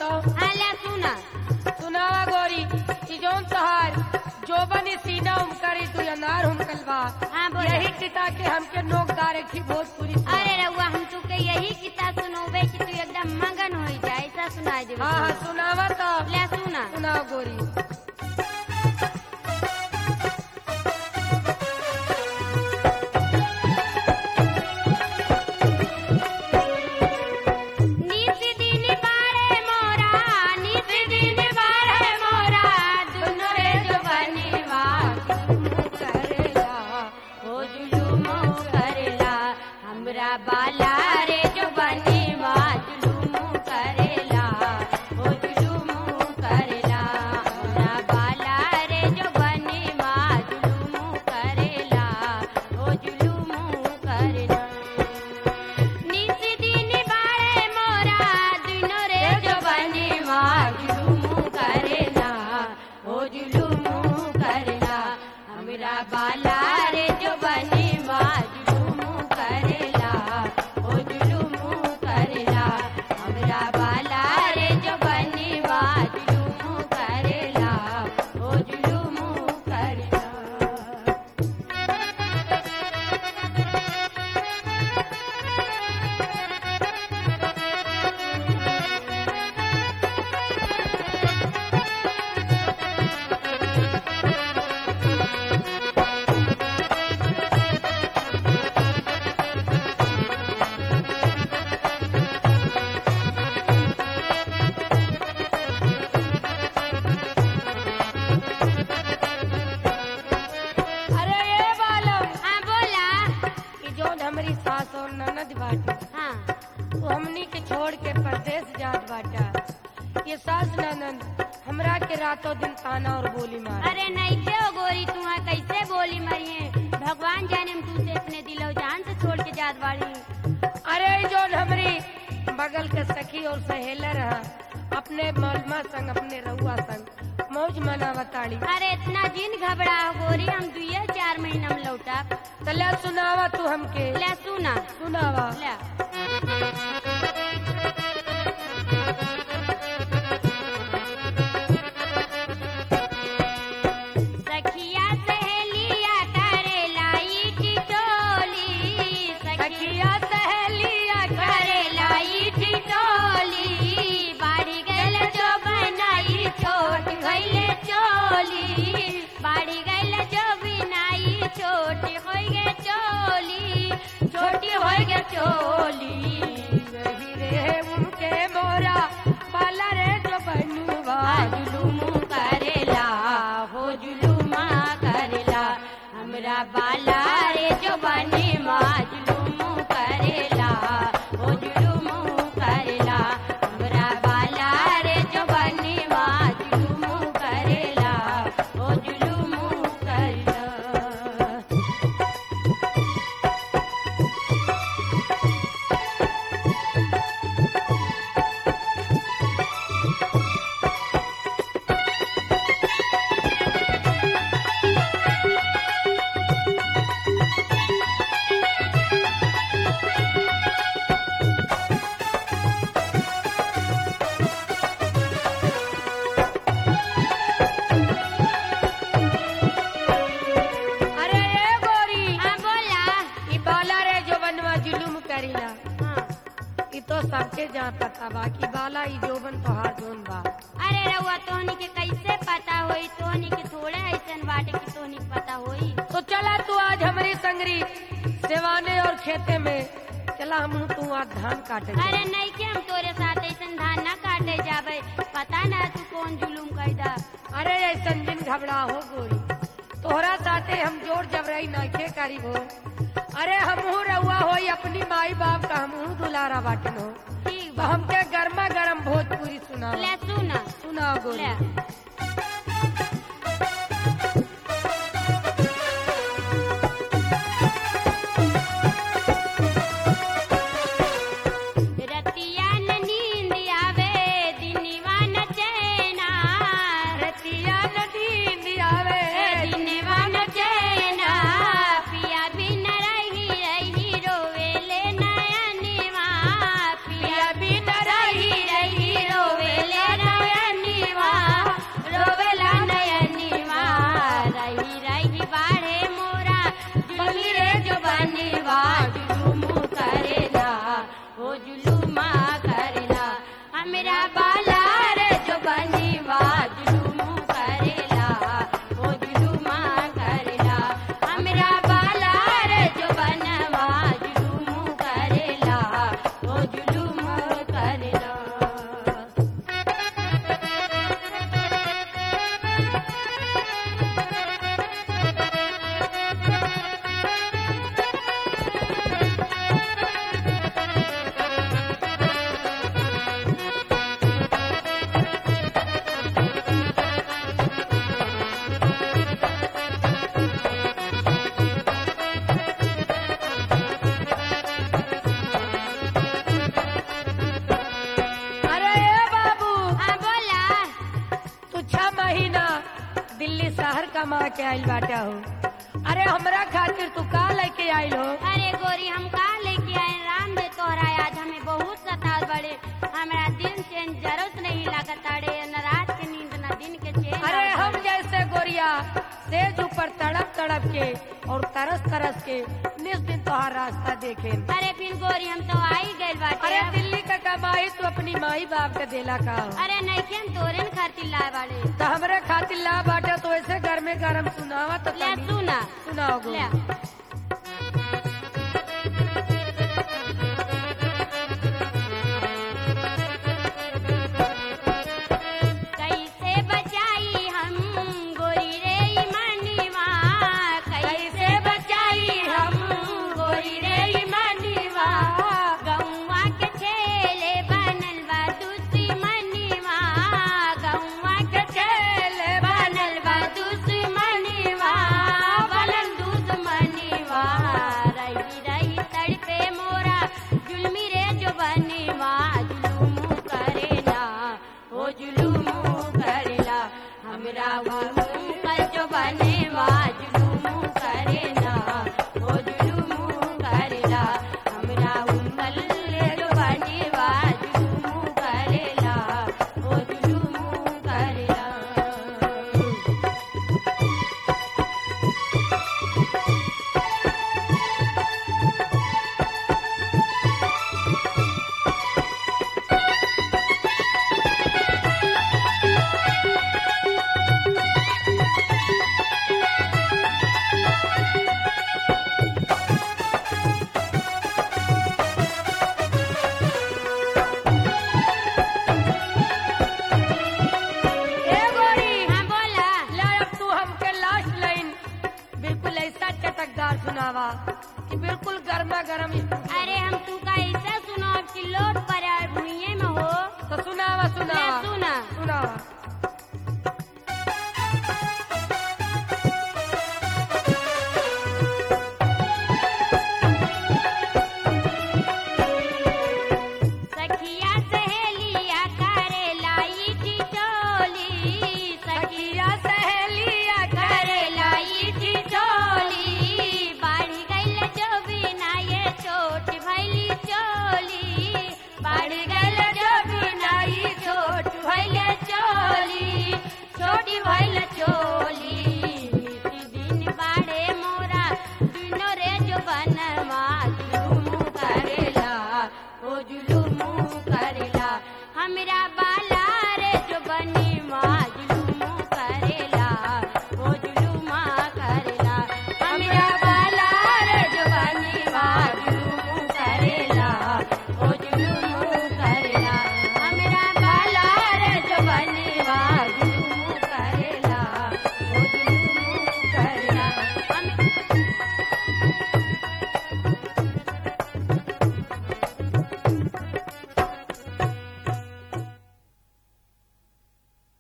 तो हाँ ले सुना सुनावा गोरी कि जौन तहार जोबन सीना उमकरी तू अनार हुमकल बा हाँ, बोला। यही किता के हमके नोकदार थी भोजपुरी सुना। अरे रउआ हम तुके यही किता सुनोबे कि तू एकदम मगन हो जाए ऐसा सुनाई देबे हाँ हाँ सुनावा तो ले सुना सुनाओ गोरी नित दिन बाड़े मोरा नित दिन बाड़े मोरा दुनो रे जो बनेवा जुलुम करेला ओ जुलुम करेला हमरा बाला रे जो बनेवा जुलुम करेला ओ जुलुम करेला हमरा बाला रे जो बनेवा जुलुम करेला ओ जुलुम करेला नित दिन बाड़े मोरा दुनो रे जो बनेवा जुलुम करेला ओ जुलुम करेला हमरा बाला रे जो बनेवा जुलुम करेला ओ जुलुम करेला हमरा बाला रे जो बनेवा जुलुम करेला ओ जुलुम करेला अरे ये बालम हाँ बोला कि जौन हमारी सास और ननद बाटे हाँ वो हमनी के छोड़ के परदेश जात बाटा ये सास ननद हमरा के रातों दिन ताना और बोली मार अरे नहीं के हो गोरी तुम्हारा कैसे बोली मरिए भगवान जाने हम तुझसे अपने दिलो जान से छोड़ के जात बाड़ी अरे जौन हमरी बगल के सखी और सहेला रहा अपने मौलमा संग अपने रउआ संग मौज मनावताड़ी अरे इतना जिन घबरा हो गोरी हम दुए चार महीना में लौटा तले सुनावा तू हमके ले सुना सुनावा ले सखिया सहेलिया करेला ईटी टोली सखिया सहेलिया करेला ईटी टोली बाड़ी गैल जो बनाई छोट गैले चोली बाड़ी गैल जो बिनाई छोटी हो गे चोली छोटी हो गे चोली वही रे उनके मोरा पाला रे जो बनुवा जुलुम करेला हो जुलुमा करेला हमरा बाला रे जो बने मा जुलुम करेला हो जुलुम करेला हमरा बाला रे जो बने मा जुलुम करेला हो जुलुम करेला अरे ये गोरी हाँ बोला ई बाला रे जो बनवा जुलुम करीला हाँ ई तो सबके जहाँ पता बा कि बाला ई जोबन तोहार जोन बा अरे रउआ तोहनी के कैसे पता होई तोहनी के थोड़े ऐसन बाटे कि तोहनी के पता होई तो चला तू आज हमारी संगरी सेवाने और खेते में चला हम तू आज धान काटे चल। अरे नहीं के हम तोरे साथ ऐसन धान ना काटे जाबे पता ना तू कौन जुलूम कैदा अरे ऐसन दिन घबरा हो गोरी तोहरा साथे हम जोर जबरई नाखे करी हो अरे हमहू रहुआ हो अपनी माई बाप का हमहू दुलारा बाटन हो ठीक तो बा हमके गर्मा गर्म भोजपुरी सुना ले सुना सुनाओ गोरी ले रतिया न नींद आवे दिनवा न चैना रतिया नदी आवे दिनवा न चैना पिया बिन रही रही रोवेले नयनवा पिया बिन रही रही रोवेले बता के आइल बाटा हो अरे हमरा खातिर तू का लेके आइल हो अरे गोरी हम का लेके आए राम दे तोहरा आज हमें बहुत सताल बड़े हमरा दिन चैन जरूरत नहीं लागत अड़े न रात के नींद न दिन के चैन अरे आवत हम बड़े। जैसे गोरिया सेज ऊपर तड़प तड़प के और तरस तरस के निस दिन तोहार रास्ता देखे अरे फिर गोरी हम तो आई गए बाटे अरे अब। दिल्ली का कमाई तू अपनी माई बाप के देला का हो। अरे नहीं के हम तोरे न खातिर लाए बाड़े तो हमरे खातिर ला बाटे तो ऐसे घर में गरम सुनावा तो ले तनी सुना सुनाओ गो ले कैसे बचाई हम गोरी रे मनवा कैसे बचाई हम गोरी रे मनवा गौवा के छेले बनल बा दुश्मनवा गौवा के छेले बनल बा दुश्मनवा बनल दुश्मनवा रही रही तड़पे मोरा जुलमी रे जो बनवा जुलूम करेला ओ जुलूम करेला हमरा जुलूम कर जो बनेवा जुलूम करेला ओ जुलूम करेला हमरा उंगल जो बनेवा जुलूम करेला ओ जुलूम करेला ए गोरी हाँ बोला ला अब तू हमके लास्ट लाइन बिल्कुल ऐसा चटकदार सुनावा कि बिल्कुल गर्मा गर्म अरे हम तू का ऐसा सुनो कि लोट पर भूये में हो तो सुनावा सुनावा ले सुना सुनावा सखिया सहेलिया करे लाई ठिठोली सखिया सहेलिया करे लाई ठिठोली बाढ़ गइल जो बिना ये छोट भैली चोली बाढ़ गइल जो बिना ये छोट भैल चोली छोटी भैल चोली निति दिन बाड़े मोरा दिनो रे जो बनवा जुलुम करेला ओ जुलुम करेला हमरा बाला रे जो बनीवा जुलुम करेला ओ जुलुम करेला हमरा बाला रे जो बनीवा